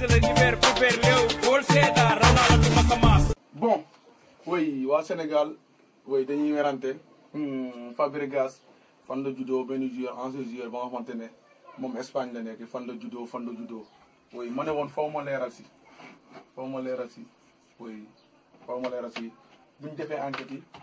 organiser le hiver Super Léo Paul Seda Ronaldo Masamas bon oui waa Sénégal oui dañuy werante Fabregas fan la juddoo benn joueur ancien joueur ba nga xamante ne moom Espagne la nekk fan la juddoo fan la juddoo oui ma ne woon faw ma leeral si faw ma leeral si oui faw ma leeral si bu ñu defee enquête yi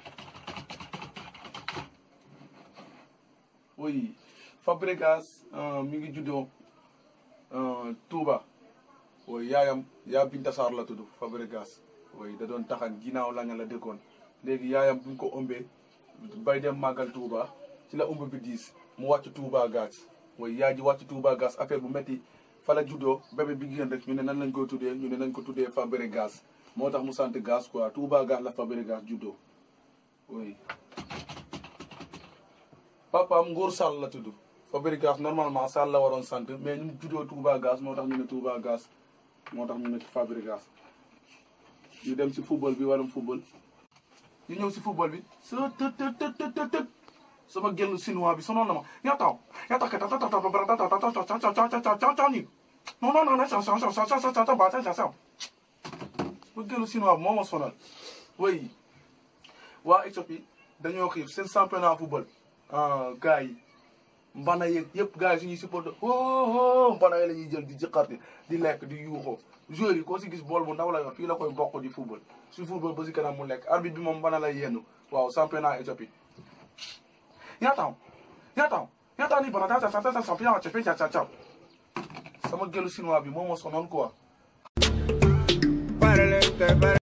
oui Fabregas mi ngi juddoo Touba oui yaayam yaa Binta Sarr la tudd Fabregas oui da doon taxan ginnaaw laña la dëkkoon léegi yaayam buñ ko ëmbee bay dem màggal Touba ci la ëmb bi diis mu wàcc Touba gaz oui yaay ji wàcc Touba gaz affaire bu métti fa la juddoo bébé bi génn rek ñu ne nan lañ koy tuddee ñu ne nañ ko tuddee Fabregas moo tax mu sant gaz quoi Touba gaz la Fabregas juddoo oui papaam Ngor Sall la tudd Fabregas normalement Sall la waroon sant mais ñu juddoo Touba gaz moo tax ñu ne Touba gaz moo tax ñu ne Fabregas ñu dem si football bi warum football ñu ñëw si football bi sa të të të të të të sama génn chinois bi sonoon na ma yaa taw yaa taw kata tata bara tata tata tata tata tata tata ni non non non sa sa sa sa sa sa sa ba sa sa sa ma génn chinois bi moo ma sonal oui waa Éthiopie dañoo xiif seen championnat football gars yi mbana yeeg yëpp gars yi suñuy supporter oh mbana yi la ñuy jël di jëqarti di lekk di yuuxoo joueurs yi koo si gis bool bu ndaw la yor fii la koy bokk di football su football ba si kanam mu lekk arbitre bi moom mbana lay yenn waaw championnat Éthiopie yaataw yaataw yaataw ni bana taa sa sa sa championnat Éthiopie ca ca ca sama gëlu chinois bi moo ma sonoon quoi